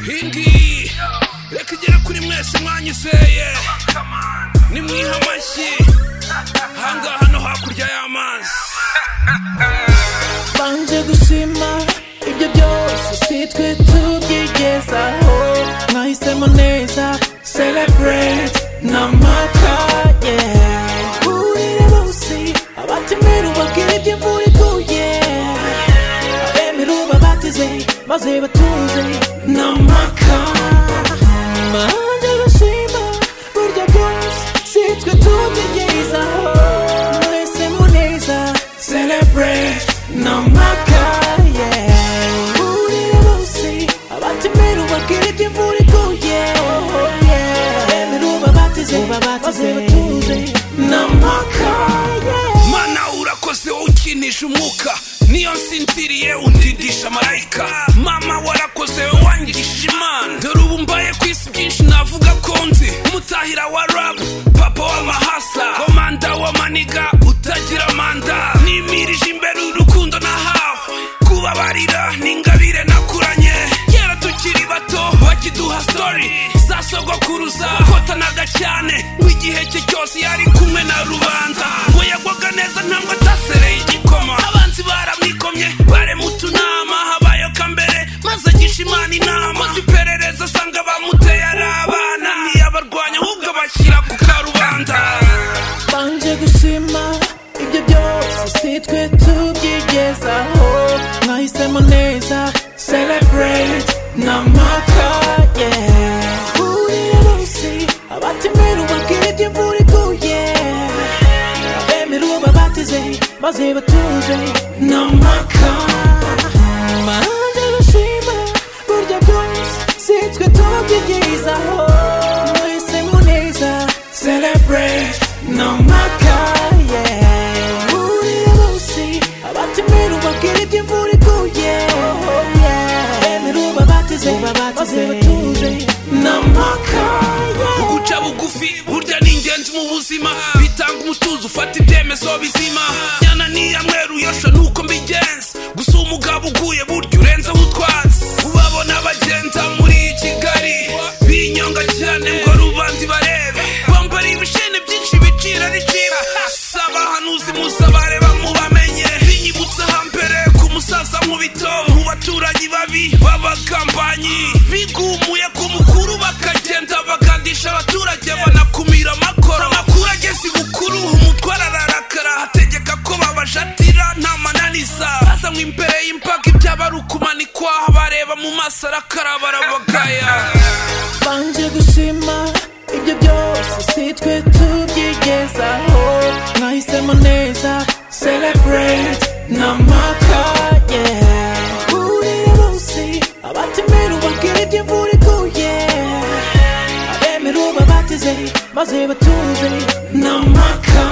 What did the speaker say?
Hindi reka igera kuri mwese mwanyizeye nimwiha amashyi ahangaha no hakurya y'amazi banje gushima ibyo byose si twe tubyigezaho mwahisemo neza celebrate n'amata yeah urire bose abatemera ubabwira iby'imvura iguye abemera ubabateze maze batuze n'amaka banje gushima burya bwose si twe tubyigezaho mwahisemo neza celebrate n'amaka yeah urire bose abatemera ubabwira iby'imvura iguye abemera ubabateze maze batuze n'amaka yeah mana urakoze wowe ukinisha umwuka niyo nsinziriye undindisha marayika mama warakoze wowe wangishije imana dore ubu mbaye ku isi byinshi navuga ko nzi umutahira wa rabu papa w'amahasa komanda w'amaniga utagira manda nimirije imbere urukundo nahawe kubabarira ni ingabire nakuranye kera tukiri bato bakiduha story za sogokuruza kotanaga cyane ngo igihe cye cyose yari kumwe na rubanda ngo yagwaga neza ntabwo atasereye igikoma abanzi baramwikomye barema utunama habaye kambere maze agisha imana inama akoze iperereza asanga bamuteye ari abana ntiyabarwanya ahubwo abashyira ku karubanda banje gushima ibyo byose si twe tubyigezaho mwahisemo neza celebrate n'amata yeah urire bose abatemera ubabwira iby'imvura iguye abemera uwo babatize maze batuze n'amaka banje gushima burya bwose si twe tubyigezaho mwahisemo neza celebrate n'amaka yeah urire bose abatemera ubabwira iby'imvura iguye abemera uwo babatize maze batuze n'amaka yeah uguca bugufi burya ni ingenzi mu buzima bitanga umutuzo ufata ibyemezo bizima nyana niyamweru yosha nuko mbigenza gusa umugabo uguye burya urenzeho utwatsi ubabona bagenza muri kigali binyonga cyane ngo rubandi barebe bambara ibishene byinshi bicira ricira saba hanuzi musabare bamubamenye binyibutsa hambere ku musaza nkubito mu baturanyi babi b'abakampanyi bigumuye ku mukuru bakagenda bagandisha abaturage banakumira amakoro amakuru ageze ibukuru umutwara ararakara ategeka ko babajatira nta mananiza azanywa imbere y'imbaga ibyaba ari ukumanikwa bareba mu maso arakaraba arabagaya banje gushima ibyo byose si twe tubyigezaho mwahisemo neza celebrate n'amaka yeah urire bose abatemera ubabwira iby'imvura iguye abemera ubabatize maze batuze n'amaka